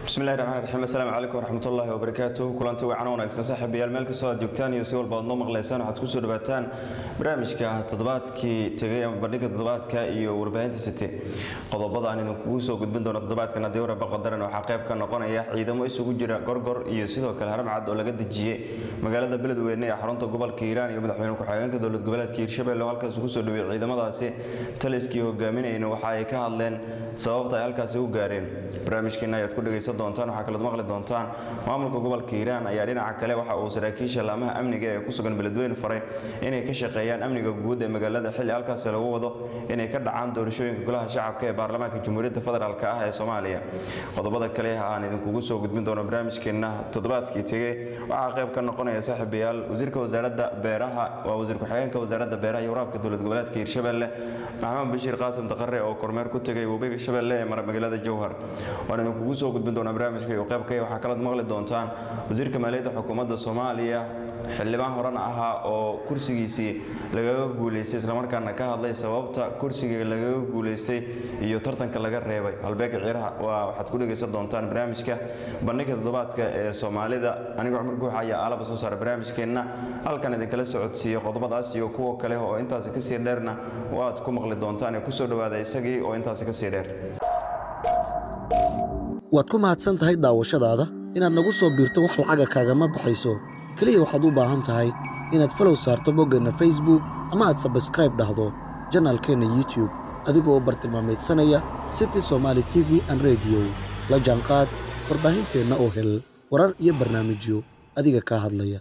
bismillahi raxmaan raxiim assalaamu calaykum waraxmatullaahi wabarakaatu kulanti wacan wanaagsan saaxiibayaal meel kastoo aad joogtaan iyo si walba aad noo maqlaysaan waxaad kusoo dhawaataan barnaamijka toddobaadkii tegay ama bandhigga toddobaadka iyo warbaahinta city qodobada aan idinkugu soo gudbin doono toddobaadkan haddii waraba qadaran waxaa qayb ka noqonaya ciidamo isugu jira gorgor iyo sidoo kale haramcad oo laga dejiyey magaalada beledweyne ee xarunta gobolka hiiraan iyo madaxweyne ku-xigeenka dowlad goboleedka hiirshabelle oo halkaas ugu soo dhaweeyey ciidamadaasi taliskii hogaaminayna waxa ay ka hadleen sababta ay halkaasi u gaareen barnaamijkeena ayaad ku dhegaysan doontaan waxaa kalood maqli doontaan maamulka gobolka hiiraan ayaa dhinaca kale waxa uu saraakiisha laamaha amniga ee ku sugan beledweyne faray inay ka shaqeeyaan amniga guud ee magaalada xilli halkaasi lagu wado inay ka dhacaan doorashooyinka golaha shacabka ee baarlamaanka jamhuuriyadda federaalk ah ee soomaaliya qodobada kale aan idinkugu soo gudbin doono barnaamijkeenna toddobaadkii tegey waxaa qayb ka noqonaya saaxiibayaal wasiirka wasaaradda beeraha waa wasiir ku-xigeenka wasaaradda beeraha iyo waraabka dowlad goboleedka hiirshabelle maxamed bashiir qaasim daqare oo kormeer ku tegay webiga shabeelle ee mara magaalada jowhar waan idinkugu soo gudbin doonaa barnaamijka iyo qaybkay waxaa kalood maqli doontaan wasiirka maaliyadda xukuumadda soomaaliya xildhibaan horena ahaa oo kursigiisii lagaga guulaystay islamarkaana ka hadlay sababta kursiga lagaga guulaystay iyo tartanka laga reebay halbeega ciiraha waa waxaad ku dhegaysan doontaan barnaamijka bandhigga toddobaadka ee soomaalida anigoo cumar guuxa ayaa aalaba soo saara barnaamijkeenna halkan idinkala socodsiiyo qodobadaas iyo kuwa kale oo intaasi kasii dheerna waad ku maqli doontaan ee kusoo dhawaada isagii oo intaasi kasii dheer waad ku mahadsan tahay daawashadaada inaad nagu soo biirto wax lacaga kaagama baxayso keliya waxaad u baahan tahay inaad falow saarto boggeenna facebook ama aad sabskraib dhahdo janaalkeenna youtub adigoo bartilmaamaydsanaya city somaali t v an rediyo la jaanqaad warbaahinteenna oo hel warar iyo barnaamijyo adiga kaa hadlaya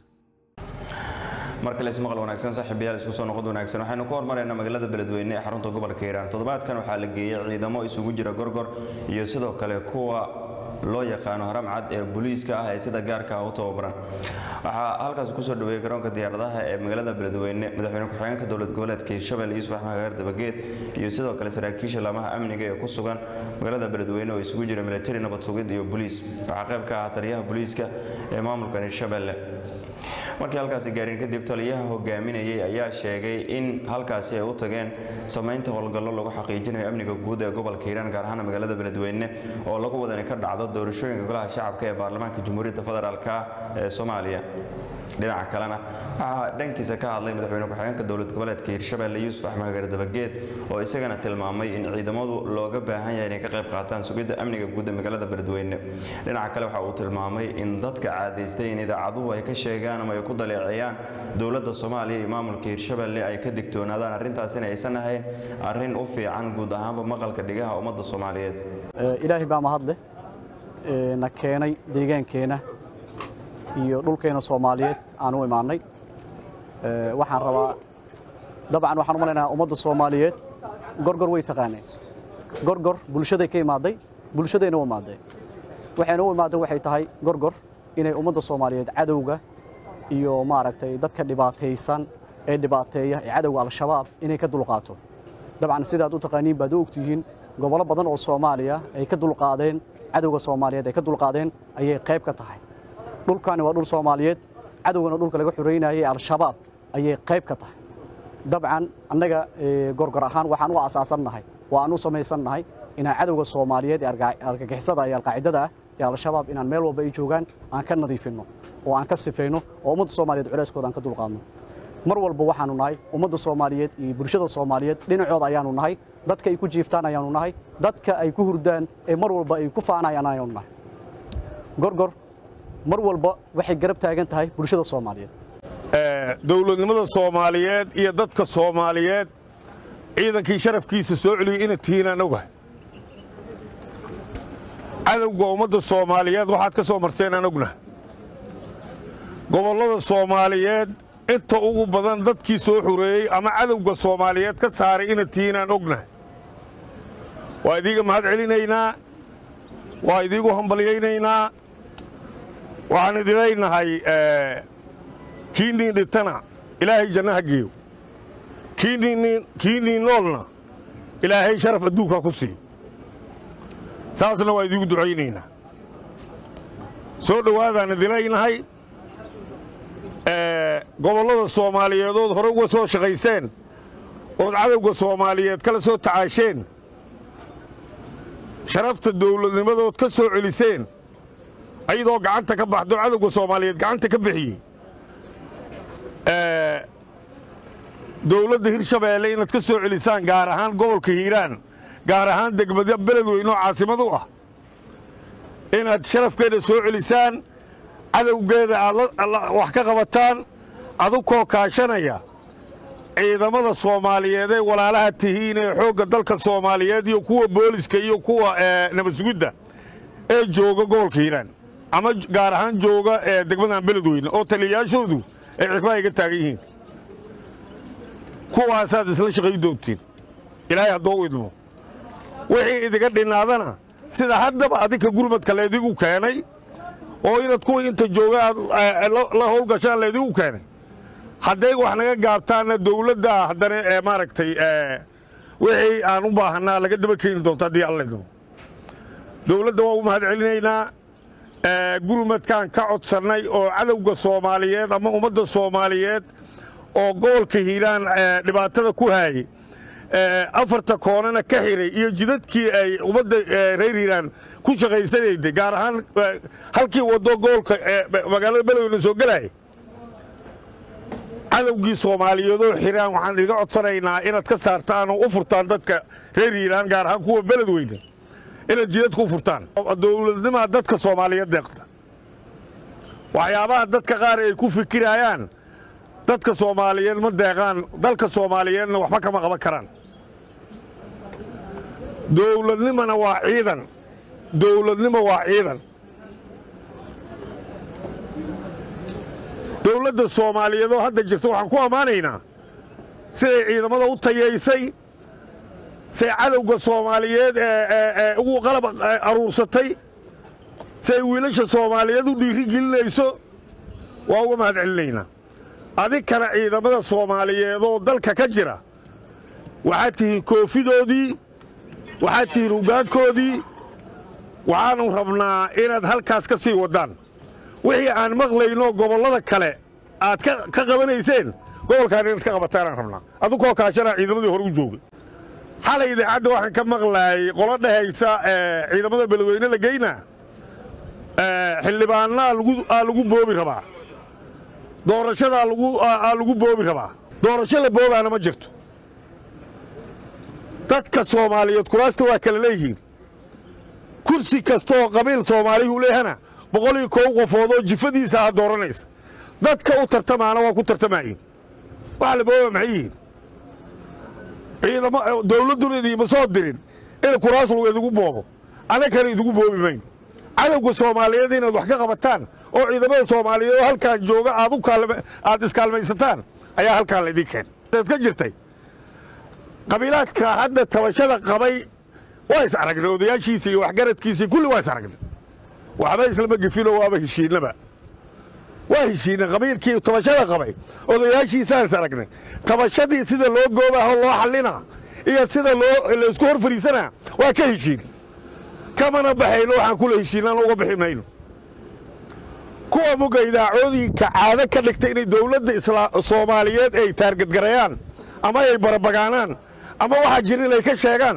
mar kale ismaqal wanaagsan saaxiibayaal isku soo noqod wanaagsan waxaynu ku hormaraynaa magaalada beledweyne ee xarunta gobolka hiiraan toddobaadkan waxaa la geeyey ciidamo isugu jira gorgor iyo sidoo kale kuwa loo yaqaano haramcad ee booliiska ah ee sida gaarka ah u tababaran waxaa halkaas kusoo dhaweeyey garoonka diyaaradaha ee magaalada beledweyne madaxweyne ku-xigeenka dowlad goboleedka hiirshabelle yuusuf axmed gaar dabageed iyo sidoo kale saraakiisha laamaha amniga ee ku sugan magaalada beledweyne oo isugu jira militari nabad sugid iyo boliis waxaa qayb ka ah taliyaha booliiska ee maamulkan hiirshabelle markii halkaasi gaareen kadib taliyaha hogaaminayay ayaa sheegay in halkaasi ay u tageen samaynta howlgallo lagu xaqiijinayo amniga guud ee gobolka hiiraan gaar ahaan magaalada beledweyne oo lagu wadani ka dhacdo doorashooyinka golaha shacabka ee baarlamaanka jamhuuriyadda federaalk ee soomaaliya dhinaca kalena waxaa dhankiisa ka hadlay madaxweyne ku-xigeenka dowlad goboleedka hiirshabelle yuusuf axmed gaar dabageed oo isagana tilmaamay in ciidamadu looga baahan yahay inay ka qayb qaataan sugidda amniga guud ee magaalada beledweyne dhinaca kale waxa uu tilmaamay in dadka caadaystay in idaacaduhu ay ka sheegaan ama ay ku daleeceeyaan dowladda soomaaliya iyo maamulka hiirshabelle ay ka digtoonaadaan arrintaasina aysan ahayn arrin u fiican guud ahaanba maqalka dhigaha ummadda soomaaliyeed ilaahay baa mahadleh na keenay deegaankeenna iyo dhulkeena soomaaliyeed aan u imaannay waxaan rabaa dabcan waxaan u malaynayaa ummadda soomaaliyeed gorgor way taqaaneen gorgor bulshaday ka imaaday bulshadayna u imaaday waxayna u imaaday waxay tahay gorgor inay ummadda soomaaliyeed cadowga iyo maaragtay dadka dhibaataysan ee dhibaateeya ee cadowga al-shabaab inay ka dulqaato dabcan sidaad u taqaaniin baad u ogtihiin gobollo badan oo soomaaliya ay ka dulqaadeen cadowga soomaaliyeed ay ka dulqaadeen ayay qayb ka tahay dhulkani waa dhul soomaaliyeed cadowgana dhulka laga xoreynayay al-shabaab ayay qayb ka tahay dabcan annaga gorgor ahaan waxaan u asaasannahay oo aan u samaysannahay inaan cadowga soomaaliyeed ee argagixisada iyo alqaacidada ah ee al-shabaab inaan meel walba ay joogaan aan ka nadiifinno oo aan ka sifayno oo ummadda soomaaliyeed culeyskooda aan ka dulqaadno mar walba waxaanu nahay ummadda soomaaliyeed iyo bulshada soomaaliyeed dhinacooda ayaanu nahay dadka ay ku jiiftaan ayaanu nahay dadka ay ku hurdaan ee mar walba ay ku faanayaan ayaanu nahay gorgor mar walba waxay garab taagan tahay bulshada soomaaliyeed dowladnimada soomaaliyeed iyo dadka soomaaliyeed ciidankii sharafkiisa soo celiyey ina tihiinaan ogahay cadowga ummadda soomaaliyeed waxaad ka soo marteen aan ognahay gobollada soomaaliyeed inta ugu badan dadkii soo xureeyey ama cadowga soomaaliyeed ka saaray ina tihiinaan ognahay waa idiiga mahad celinaynaa waa idiigu hambalyaynaynaa waxaan idinaynahay kii niin dhintana ilaahay jannaha geeyo kii niin noolna ilaahay sharaf adduunka ku siiyo saasna waa idiigu ducaynaynaa soo dhowaadaan idinaynahay gobollada soomaaliyeedood hore uga soo shaqayseen ood cadowga soomaaliyeed kala soo tacaasheen sharafta dawladnimadood ka soo celiseen ayadoo gacanta ka baxdo cadowga soomaaliyeed gacanta ka bixiyey dowladda hirshabeelle inaad ka soo celisaan gaar ahaan gobolka hiiraan gaar ahaan degmada beledweyne oo caasimad u ah inaad sharafkeeda soo celisaan cadowgeeda aad wax ka qabataan adukoo kaashanaya ciidamada soomaaliyeed ee walaalaha tihiin ee xoogga dalka soomaaliyeed iyo kuwa booliska iyo kuwa nabadsugidda ee jooga gobolka hiiraan ama gaar ahaan jooga degmadan beledweyne oo taliyayaashoodu ay xikmaa iga taagan yihiin kuwaasaad isla shaqay doontiin ilaahay haddoo u idmo wixii idiga dhinnaadana sida haddaba adinka gurmadka laydigu keenay oo inaad kuwii inta jooga aad la howlgashaan laydigu keenay hadday wax naga gaabtaanna dowladda haddana maaragtay wixii aan u baahannaa laga daba keeni doonto haddii alla idmo dowladda waa u mahad celinaynaa gurmadkaan ka codsannay oo cadowga soomaaliyeed ama ummadda soomaaliyeed oo gobolka hiiraan dhibaatada ku haayey afarta koonana ka xiray iyo jidadkii ay ummadda reer hiiraan ku shaqaysanayday gaar ahaan halkii waddo gobolka magaalada beledweyne soo gelaya cadowgii soomaaliyeedoo xiraan waxaan idiga codsanaynaa inaad ka saartaan oo u furtaan dadka reer hiiraan gaar ahaan kuwa beledweyne inaad jidadka u furtaan dowladnimaa dadka soomaaliyeed deeqta waxyaabaha dadka qaar ay ku fikirayaan dadka soomaaliyeed ma deeqaan dalka soomaaliyeedna waxba kama qaban karaan dowladnimona waa ciidan dowladnimo waa ciidan dowladda soomaaliyeed oo hadda jirta waxaan ku ammaanaynaa siday ciidamada u tayaysay say cadowga soomaaliyeed ee ugu qalab aruursatay siay wiilasha soomaaliyeed u dhiiri gelinayso waa uga mahad celinaynaa adinkana ciidamada soomaaliyeed oo dalka ka jira waxaad tihiin koofidoodii waxaad tihiin hoggaankoodii waxaannu rabnaa inaad halkaas ka sii waddaan wixii aan maqlayno gobollada kale aad ka qabanayseen gobolkaan inaad ka qabataanaan rabnaa adukoo kaashanaa ciidamadii hore u joogay xalay idaacadda waxaan ka maqlaayay qolo dhehaysa ciidamada beledweyne la geynaa xildhibaanna aa lagu boobi rabaa doorashadaa aa lagu boobi rabaa doorasho la boobaana ma jirto dadka soomaaliyeed kuraasta waa kala leeyihiin kursi kastaoo qabiil soomaalihu leehana boqol iyo kow qofood oo jifadiisa aad dooranaysa dadka u tartamaana waa ku tartamaayin waxa la booba maxay yihiin ciidamo dowladduna idiima soo dirin in kuraas lagu idigu boobo annagana idigu boobi mayno cadowga soomaaliyeed inaad wax ka qabataan oo ciidamada soomaaliyeed oo halkaan jooga aad aad iskaalmaysataan ayaa halkaan laydin keen ad ka jirtay qabiilaadka hadda tabashada qabay waa is aragnay odayaashiisa iyo waxgaradkiisa kulli waa is aragnay waxba islama gefinoo waaba heshiinaba waa heshiinay qabiilkii tabashada qabay odayaashiisaan is aragnay tabashadii sida loo goobaho loo xallina iyo sida loo laysku hor fariisanaa waa ka heshiin kamana baxayno waxaan kula heshiinaan uga bixi mayno kuwa muga idaacoodinka caado ka dhigtay inay dowladda soomaaliyeed ay taargadgarayaan ama ay barabagaanaan ama waxaa jira inay ka sheegaan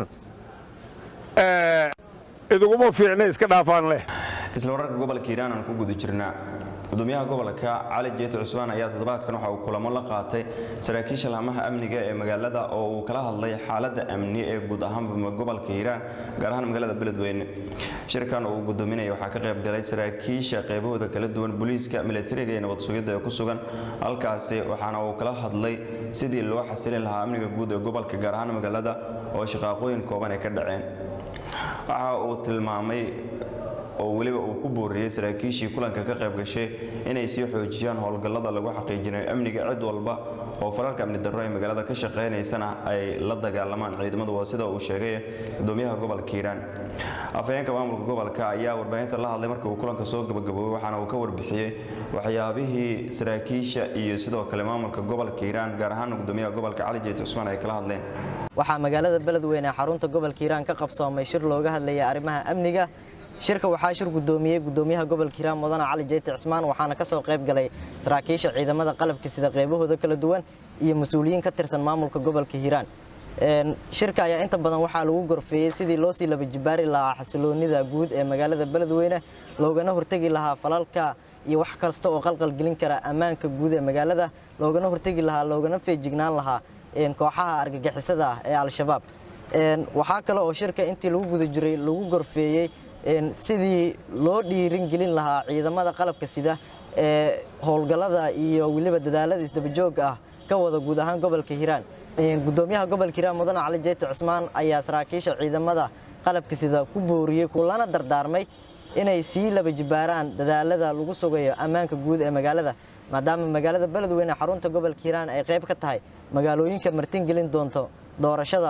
iduguma fiicna iska dhaafaan leh isla wararka gobolka hiiraan aan ku guda jirnaa gudoomiyaha gobolka cali jeeti cusmaan ayaa toddobaadkan waxa uu kulamo la qaatay saraakiisha laamaha amniga ee magaalada oo uu kala hadlay xaaladda amni ee guud ahaanba gobolka hiiraan gaar ahaan magaalada beledweyne shirkan uu gudoominaya waxaa ka qayb galay saraakiisha qaybahooda kala duwan booliiska milatariga iyo nabad sugidda ee ku sugan halkaasi waxaana uu kala hadlay sidii loo xasilin lahaa amniga guud ee gobolka gaar ahaan magaalada oo shaqaaqooyin kooban ay ka dhaceen waxa uu tilmaamay oo weliba uu ku booriyey saraakiishii kulanka ka qayb gashay inay sii xoojiyaan howlgallada lagu xaqiijinayo amniga cid walba oo falalka amni darro ee magaalada ka shaqaynaysana ay la dagaalamaan ciidamadu waa sida uu sheegay gudoomiyaha gobolka hiiraan afhayeenka maamulka gobolka ayaa warbaahinta la hadlay markii uu kulanka soo gabagaboobay waxaana uu ka warbixiyey waxyaabihii saraakiisha iyo sidoo kale maamulka gobolka hiiraan gaar ahaan gudoomiyaha gobolka cali jeeti cusmaan ay kala hadleen waxaa magaalada beledweyne ee xarunta gobolka hiiraan ka qabsoomay shir looga hadlayay arrimaha amniga shirka waxaa shir gudoomiyey gudoomiyaha gobolka hiiraan mudane cali jeyti cismaan waxaana ka soo qayb galay saraakiisha ciidamada qalabka sida qaybahooda kala duwan iyo mas-uuliyiin ka tirsan maamulka gobolka hiiraan shirka ayaa inta badan waxaa lagu gorfeeyey sidii loo sii laba jibaari lahaa xasiloonida guud ee magaalada beledweyne loogana hortegi lahaa falalka iyo wax kasta oo qalqalgelin kara ammaanka guud ee magaalada loogana hortegi lahaa loogana feejignaan lahaa kooxaha argagixisada ah ee al-shabaab waxaa kale oo shirka intii lagu guda jiray lagu gorfeeyey sidii loo dhiirin gelin lahaa ciidamada qalabka sida ee howlgallada iyo weliba dadaalada isdabajoog ah ka wada guud ahaan gobolka hiiraan gudoomiyaha gobolka hiiraan mudane cali jeyti cismaan ayaa saraakiisha ciidamada qalabka sida ku booriyey kulana dardaarmay inay sii laba jibaaraan dadaalada lagu sugayo ammaanka guud ee magaalada maadaama magaalada beledweyne xarunta gobolka hiiraan ay qayb ka tahay magaalooyinka martingelin doonto doorashada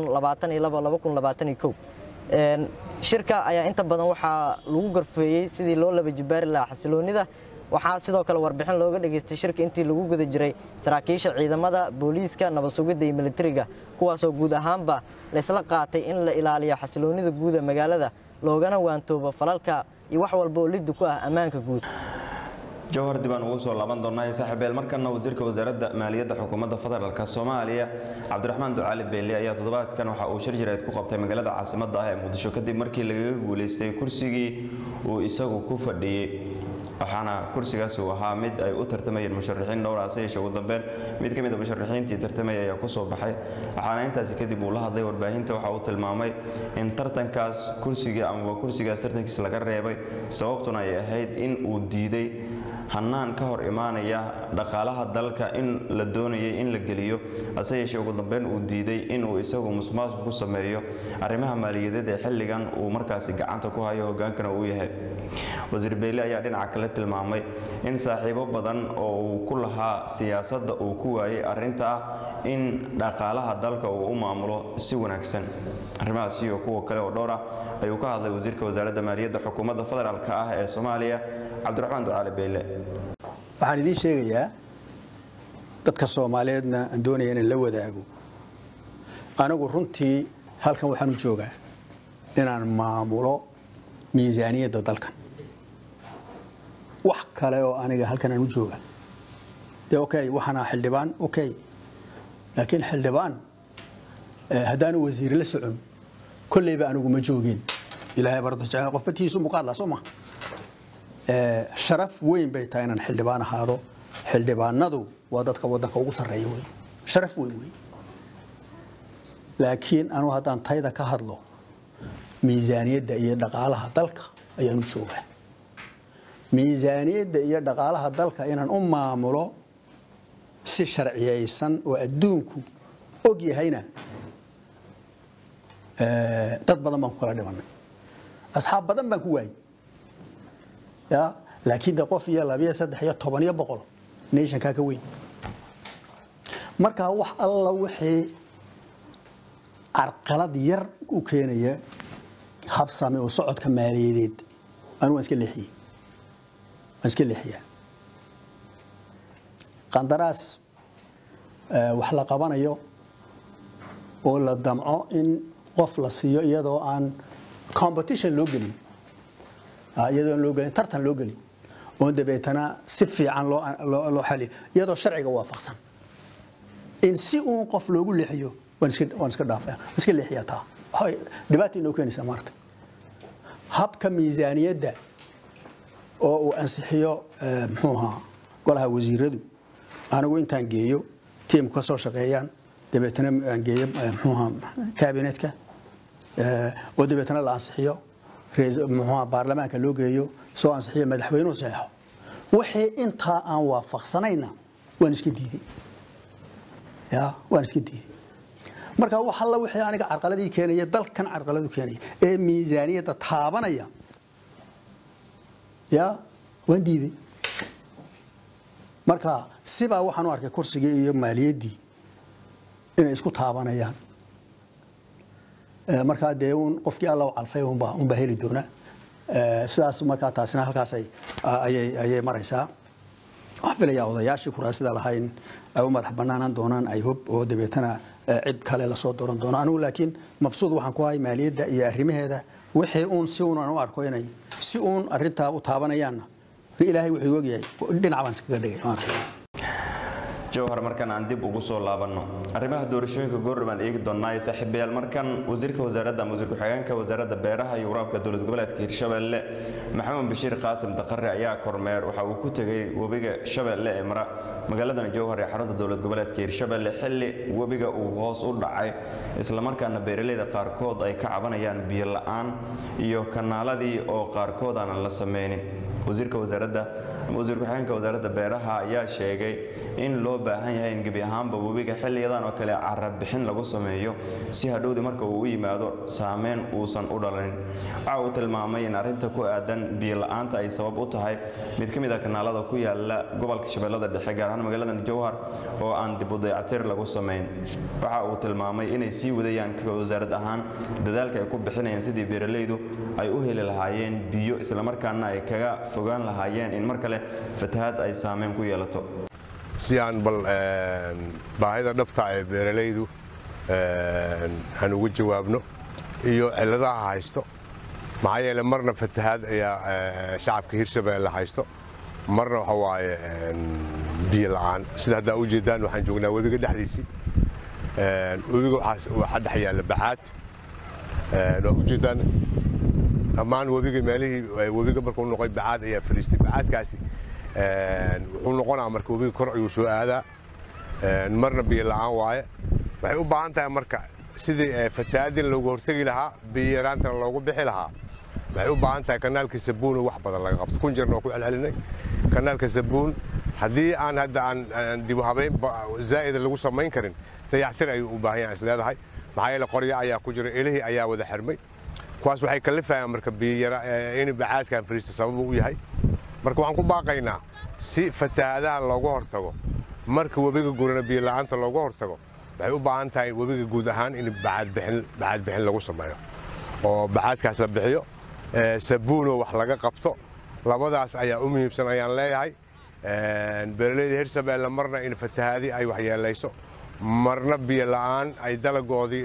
shirka ayaa inta badan waxaa lagu gorfeeyey sidii loo laba jibaari lahaa xasiloonida waxaa sidoo kale warbixin looga dhageystay shirka intii lagu guda jiray saraakiisha ciidamada booliiska nabad sugidda iyo militariga kuwaasoo guud ahaanba laysla qaatay in la ilaaliyo xasiloonida guud ee magaalada loogana waantoobo falalka iyo wax walba oo liddu ku ah ammaanka guud jawhar dib aan ugu soo laaban doonaa saaxiibeel markana wasiirka wasaaradda maaliyadda xukuumadda federaalk soomaaliya cabdiraxmaan ducaali beelle ayaa toddobaadkan waxa uu shir jireed ku qabtay magaalada caasimadda ah ee muqdisho kadib markii lagaga guulaystay kursigii uu isagu ku fadhiyey waxaana kursigaas uu ahaa mid ay u tartamayeen musharaxiin dhowr hase yeeshee ugu dambeyn mid ka mid a musharaxiintii tartamaya ayaa ku soo baxay waxaana intaasi kadib uu la hadlay warbaahinta waxa uu tilmaamay in tartankaas kursigii amaba kursigaas tartankiis laga reebay sababtuna ay ahayd in uu diiday hanaan ka hor imaanaya dhaqaalaha dalka in la doonayay in la geliyo hase yeeshee ugu dambeyn uu diiday inuu isagu musmaasku ku sameeyo arrimaha maaliyadeed ee xilligan uu markaasi gacanta ku hayo hogaankana uu yahay wasiir beyle ayaa dhinaca kale tilmaamay in saaxiibo badan oo uu ku lahaa siyaasadda uu ku waayay arrinta ah in dhaqaalaha dalka uu u maamulo si wanaagsan arrimahaas iyo kuwa kale oo dhowr ah ayuu ka hadlay wasiirka wasaaradda maaliyadda xukuumadda federaalk ah ee soomaaliya cabdiraxmaan ducaali beyle waxaan idiin sheegayaa dadka soomaaliyeedna aan doonaya inaan la wadaago anigu runtii halkan waxaan u joogaa inaan maamulo miisaaniyadda dalkan wax kale oo aniga halkan aan u jooga dee okay waxaana xildhibaan okay laakiin xildhibaan haddaanu wasiir la socon kolleyba anigu ma joogin ilaahay bardo jecel qof batiisu muqaadla soo ma sharaf weyn bay tahay inaan xildhibaan ahaado xildhibaanadu waa dadka wadanka ugu sarreeya wey sharaf weyn wey laakiin anu haddaan tayda ka hadlo miisaaniyadda iyo dhaqaalaha dalka ayaan u joogaa miisaaniyadda iyo dhaqaalaha dalka inaan u maamulo si sharciyaysan oo adduunku og yahayna dad badan baan ku kala dhimanay asxaab badan baan ku waayey ya laakiin de qof iyo labiyo saddex iyo toban iyo boqol nationkaa ka weyn markaa wax alla wixii carqalad yar u keenaya habsame oo socodka maaliyadeed anu waan iska leexiyey waan iska leexiyaa qandaraas wax la qabanayo oo la damco in qof la siiyo iyadoo aan competition loo gelin iyadoon loo gelin tartan loo gelin oon dabeetana si fiican loo xaliyo iyadoo sharciga waafaqsan in si uun qof loogu leexiyo waan iska dhaafaya iska leexiyaa taa waxay dhibaata inoo keenaysaa maarta habka miisaaniyadda oo uu ansixiyo muxuu ahaa golaha wasiiradu anigu intaan geeyo tiimku ka soo shaqeeyaan dabeetana aan geeyo muxuu ahaa kaabinetka oo dabeetana la ansixiyo muxuuha baarlamaanka loo geeyo soo ansixiyo madaxweynuhu saxeexo wixii intaa aan waafaqsanayna waan iska diiday ya waan iska diiday marka wax alla wixii aniga carqaladii keenaya dalkan carqaladu keenaya ee miisaaniyadda taabanaya ya waan diiday marka sibaa waxaan u arkay kursigii iyo maaliyaddii inay isku taabanayaan markaa dee un qofkii alla calfay unbaa heli doona sidaas markaa taasina halkaas ayay maraysaa waxaan filayaa odayaashii kuraasida lahaa in ay u madax banaanaan doonaan ay hub oo dabeetana cid kale lasoo dooran doono anigu laakiin mabsuud waxaan ku hay maaliyadda iyo arrimaheeda wixii uun si uun aan u arko inay si uun arrintaa u taabanayaanna ilaahay wuxuu ogyahay dhinac baan iskaga dhigay jowhar markan aan dib ugu soo laabanno arrimaha doorashooyinka goordhow aan eegi doonnaaye saaxiibayaal markan wasiirka wasaaradda ama wasiir ku-xigeenka wasaaradda beeraha iyo waraabka dowlad goboleedka hirshabelle maxamed bashiir qaasim daqare ayaa kormeer waxa uu ku tegey webiga shabeelle ee mara magaaladan jowhar ee xarunta dowlad goboleedka hirshabelle xilli webiga uu hoos u dhacay islamarkaana beeraleyda qaarkood ay ka cabanayaan biyo la-aan iyo kanaaladii oo qaarkood aanan la sameynin wasiirka wasaaradda wasiir ku-xigeenka wasaaradda beeraha ayaa sheegay in loo baahan yahay in gebi ahaanba webiga xilliyadan oo kale carabixin lagu sameeyo si hadhowdii marka uu u yimaado saameyn uusan u dhalanin waxa uu tilmaamay in arrinta ku aadan biyo la-aanta ay sabab u tahay mid ka mid ah kanaalada ku yaala gobolka shabeellada dhexe gaar ahaan magaaladan jowhar oo aan dib u dayactir lagu sameyn waxa uu tilmaamay inay sii wadayaan wasaarad ahaan dadaalka ay ku bixinayaan sidii beeraleydu ay u heli lahaayeen biyo islamarkaana ay kaga fogaan lahaayeen in mar kale fatahaad ay saameyn ku yeelato si aan bal baahida dhabta ee beeralaydu aan uga jawaabno iyo cilladaha haysto maxaa yeele marna fatahaad ayaa shacabka hirshabeelle haysto marna waxa waaye biyo la'aan sida haddaa u jeedaan waxaan joognaa webiga dhexdiisii webiga waxaa dhex yaalla bacaad waa u jeedaan dhammaan webiga meelihii webiga markuu noqoy bacaad ayaa fariistay bacaadkaasi wuxuu noqonaa marka webiga kor ayuu soo aadaa marna biyo la'aan waaye waxay u baahan tahay marka sidii fatahaadin loogu hortegi lahaa biyo yaraantana loogu bixi lahaa waxay u baahan tahay kanaalka sabuun wax badan laga qabto kun jeerna waa ku celcelinay kanaalka sabuun haddii aan hadda aan dib u habeyn zaa'ida lagu samayn karin dayactir ayuu u baahan yahay is leedahay maxaa yeele qoryo ayaa ku jira elihii ayaa wada xirmay kuwaas waxay kalifayaan marka biyara in bacaadkan fariista sababu u yahay marka waxaan ku baaqaynaa si fatahaadaha looga hortago marka webiga gurana biyo la'aanta looga hortago waxay u baahan tahay webiga guud ahaan in bacaadbixin lagu sameeyo oo bacaadkaas la bixiyo sabuunoo wax laga qabto labadaas ayaa u muhiimsan ayaan leeyahay beeraleyda hirshabeelle marna in fatahaadi ay waxyeelayso marna biyo la'aan ay dalagoodii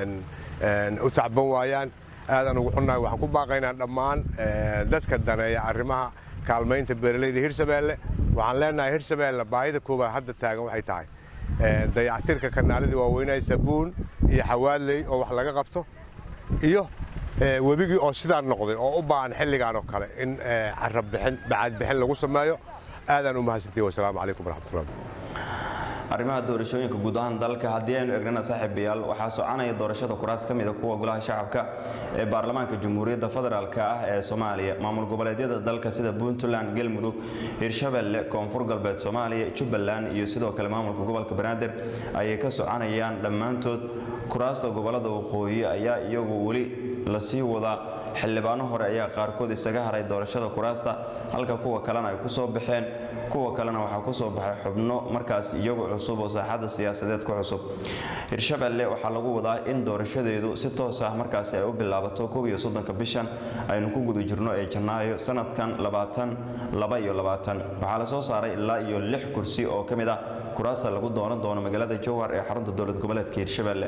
u tacban waayaan aadaan ugu xunnahay waxaan ku baaqaynaa dhammaan dadka daneeya arrimaha kaalmaynta beeraleyda hirshabeelle waxaan leenahay hirshabeelle baahida koowaad hadda taagan waxay tahay dayactirka kanaaladii waaweynaa sabuun iyo xawaadley oo wax laga qabto iyo webigii oo sidaa noqday oo u baahan xilligan oo kale in carabixin bacaadbixin lagu sameeyo aadaan u mahadsantihi wasalaamu calaykum waraxmatullahi arrimaha doorashooyinka guud ahaan dalka haddii aynu egnana saaxiibayaal waxaa soconaya doorashada kuraas ka mida kuwa golaha shacabka ee baarlamaanka jamhuuriyadda federaalk ah ee soomaaliya maamul goboleedyada dalka sida puntland galmudug hirshabelle koonfur galbeed soomaaliya jubbaland iyo sidoo kale maamulka gobolka banaadir ayay ka soconayaan dhammaantood kuraasta gobolada waqooyi ayaa iyagu weli lasii wadaa xildhibaano hore ayaa qaarkood isaga haray doorashada kuraasta halka kuwa kalena ay kusoo baxeen kuwa kalena waxaa kusoo baxay xubno markaas iyagu cusub oo saaxadda siyaasadeed ku cusub hirshabelle waxaa lagu wadaa in doorashadeedu si toos ah markaasi ay u bilaabato kow iyo soddonka bishan aynu ku guda jirno ee janaayo sanadkan labaatan laba iyo labaatan waxaa la soo saaray ilaa iyo lix kursi oo ka mid ah kuraasta lagu doonan doono magaalada jowhar ee xarunta dowlad goboleedka hirshabelle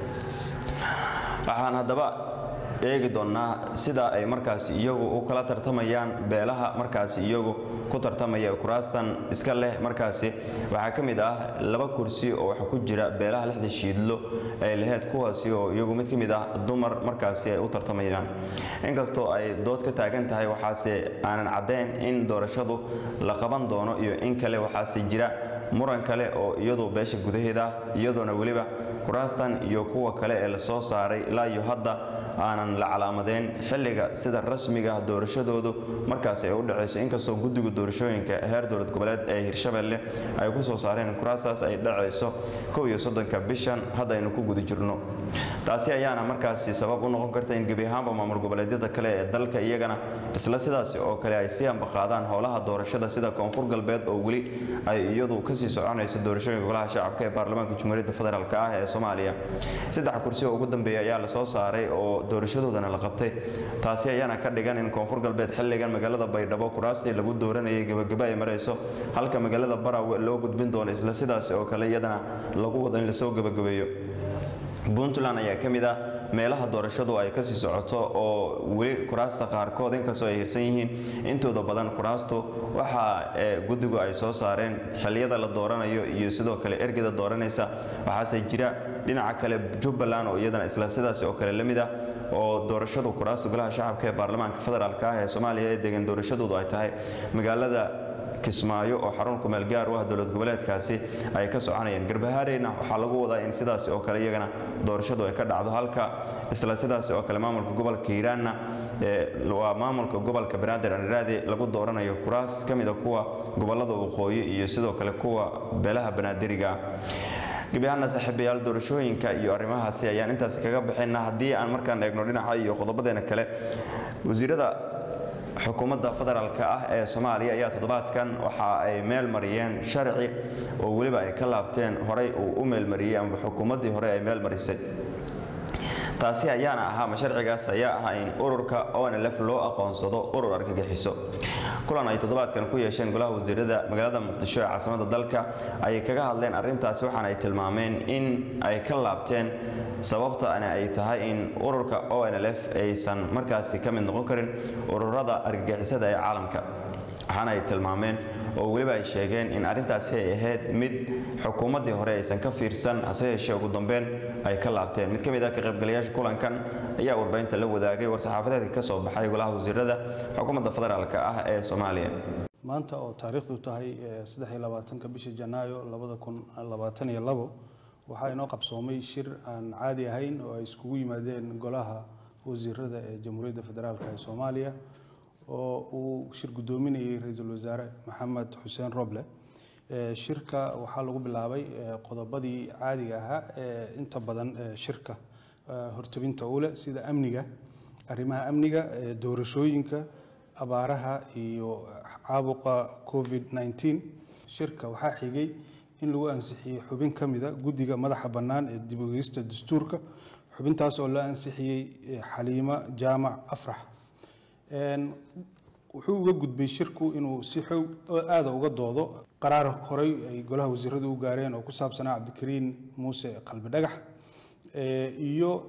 waxaan haddaba eegi doonnaa sida ay markaasi iyagu u kala tartamayaan beelaha markaasi iyagu ku tartamaya kuraastan iska leh markaasi waxaa ka mid ah laba kursi oo waxa ku jira beelaha lixda shiidlo ay laheyd kuwaasi oo iyagu mid ka mid ah dumar markaasi ay u tartamayaan inkastoo ay dood ka taagan tahay waxaase aanan caddayn in doorashadu la qaban doono iyo in kale waxaase jira muran kale oo iyadu beesha gudaheeda iyadoona weliba kuraastan iyo kuwa kale ee lasoo saaray ilaa iyo hadda aanan la calaamadeen xilliga sida rasmiga doorashadoodu markaasi ay u dhacayso inkastoo guddiga doorashooyinka heer dowlad goboleed ee hirshabelle ay ku soo saareen kuraastaas ay dhacayso kow iyo soddonka bishan haddaynu ku guda jirno taasi ayaana markaasi sabab u noqon karta in gebi ahaanba maamul goboleedyada kale ee dalka iyagana isla sidaasi oo kale ay sii ambaqaadaan howlaha doorashada sida koonfur galbeed oo weli ay iyadu kasii soconayso doorashooyinka golaha shacabka ee baarlamaanka jumhuuriyadda federaalk ah ee soomaaliya saddex kursi oo ugu dambeeya ayaa lasoo saaray oo doorashadoodana la qabtay taasi ayaana ka dhigan in koonfur galbeed xilligan magaalada baydhabo kuraastii lagu dooranayay gebageba ay marayso halka magaalada barawe loo gudbin doono isla sidaasi oo kale iyadana lagu wado in lasoo gebagabeeyo puntland ayaa ka mid ah meelaha doorashadu ay kasii socoto oo weli kuraasta qaarkood inkastoo ay hirsan yihiin intooda badan kuraastu waxa guddigu ay soo saareen xilliyada la dooranayo iyo sidoo kale ergeda dooranaysa waxaase jira dhinaca kale jubbaland oo iyadana isla sidaas oo kale la mid ah oo doorashadu kuraasta golaha shacabka ee baarlamaanka federaalk ah ee soomaaliya ee degan doorashadoodu ay tahay magaalada kismaayo oo xarun kumeel gaar u ah dowlad goboleedkaasi ay ka soconayaan garbahaareyna waxaa lagu wadaa in sidaasi oo kale iyagana doorashadu ay ka dhacdo halka isla sidaasi oo kale maamulka gobolka hiiraanna waa maamulka gobolka banaadir aniraadi lagu dooranayo kuraas ka mida kuwa gobolada waqooyi iyo sidoo kale kuwa beelaha banaadiriga gebi ahaana saaxiibayaal doorashooyinka iyo arrimahaasi ayaan intaasi kaga bixina haddii aan markaan eegno dhinaca iyo qodobadeena kale wasiirada xukuumadda federaalka ah ee soomaaliya ayaa toddobaadkan waxa ay meel mariyeen sharci oo weliba ay ka laabteen horey uu u meelmariyey ama xukuumaddii hore ay meel marisay taasi ayaana ahaa ma sharcigaas ayaa ah in ururka onlf loo aqoonsado urur argagixiso kulan ay toddobaadkan ku yeesheen golaha wasiirada magaalada muqdisho ee caasimada dalka ayay kaga hadleen arrintaasi waxaana ay tilmaameen in ay ka laabteen sababtana ay tahay in ururka onlf aysan markaasi ka mid noqon karin ururada argagixisada ee caalamka waxaana ay tilmaameen oo weliba ay sheegeen in arrintaasi ay ahayd mid xukuumaddii hore aysan ka fiirsan hase yeeshee ugu dambeyn ay ka laabteen mid ka mid ah ka qaybgalayaasha kulankan ayaa warbaahinta la wadaagay war-saxaafadeedka ka soo baxay golaha wasiirada xukuumadda federaalk ah ee soomaaliya maanta oo taariikhdu tahay ka bisha janaayo waxaa inoo qabsoomay shir aan caadi ahayn oo ay iskugu yimaadeen golaha wasiirada ee jamhuuriyadda federaalk ee soomaaliya oo uu shir guddoominayay ra-iisul wasaare maxamed xuseen roble shirka waxaa lagu bilaabay qodobadii caadiga ahaa ee inta badan shirka hortabinta u leh sida amniga arrimaha amniga doorashooyinka abaaraha iyo caabuqa covid 19 shirka waxaa xigay in lagu ansixiyey xubin ka mida guddiga madaxa bannaan ee dib ogeysta dastuurka xubintaas oo la ansixiyey xaliimo jaamac afrax wuxuu uga gudbay shirku inuu si xoog aada uga doodo qaraar horey ay golaha wasiiradu u gaareen oo ku saabsanaa cabdikariin muuse qalbi dhagax iyo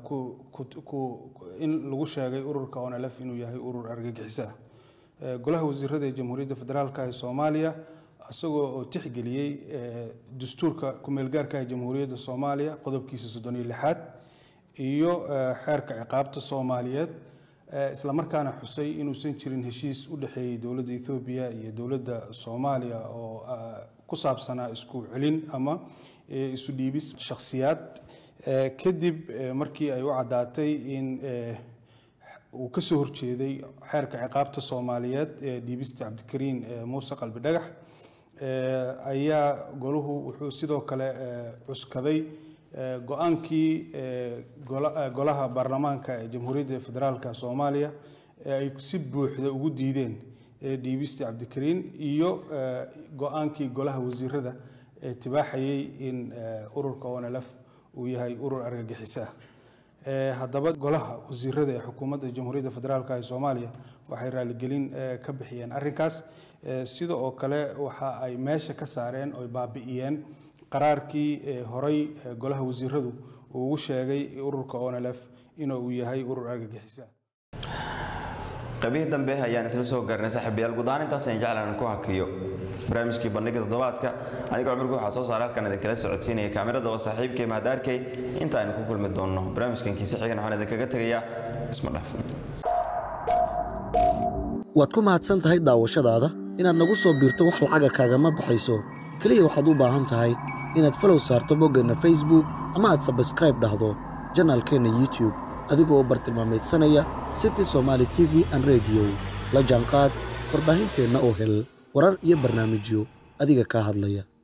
in lagu sheegay ururka onlf inuu yahay urur argagixiso ah golaha wasiirada ee jamhuuriyadda federaalk ee soomaaliya isagoo oo tixgeliyey dastuurka kumeelgaarka ee jamhuuriyadda soomaaliya qodobkiisa soddon iyo lixaad iyo xeerka ciqaabta soomaaliyeed isla markaana xusay inuusan jirin heshiis u dhexeeyey dowladda ethoobiya iyo dowladda soomaaliya oo ku saabsanaa isku celin ama isu dhiibis shakhsiyaad kadib markii ay u caddaatay in uu ka soo horjeeday xeerka ciqaabta soomaaliyeed ee dhiibista cabdikariin muuse qalbi dhagax ayaa golahu wuxuu sidoo kale cuskaday go-aankii golaha baarlamaanka ee jamhuuriyadda federaalka soomaaliya ee ay si buuxda ugu diideen dhiibista cabdikariin iyo go-aankii golaha wasiirada ee tibaaxayay in ururka onlf uu yahay urur argagixiso ah haddaba golaha wasiirada ee xukuumadda jamhuuriyadda federaalk ee soomaaliya waxay raaligelin ka bixiyeen arrinkaas sida oo kale waxa ay meesha ka saareen oy baabi'iyeen qaraarkii horey golaha wasiiradu uu ugu sheegay ururka onlf inuu yahay urur argagixiso qaybihii dambe ayaan isla soo gaarnay saaxiibayaal guud ahaan intaas ayaan jeclaan ku hakiyo barnaamijkii bandhiga toddobaadka anigoo cumrigu waxaa soo saaray halkan idinkala socodsiinaya kaamirada waa saaxiibkay mahadaarkay inta aynu ku kulmi doonno barnaamijkan kiise xigan waxaan idinkaga tegayaa isma dhaaf waad ku mahadsan tahay daawashadaada inaad nagu soo biirto wax lacaga kaagama baxayso keliya waxaad u baahan tahay inaad falow saarto boggeenna facebook ama aad sabskraib dhahdo janaalkeenna youtube adigoo bartilmaameedsanaya city somaali t v an rediyo la jaanqaad warbaahinteenna oo hel warar iyo barnaamijyo adiga kaa hadlaya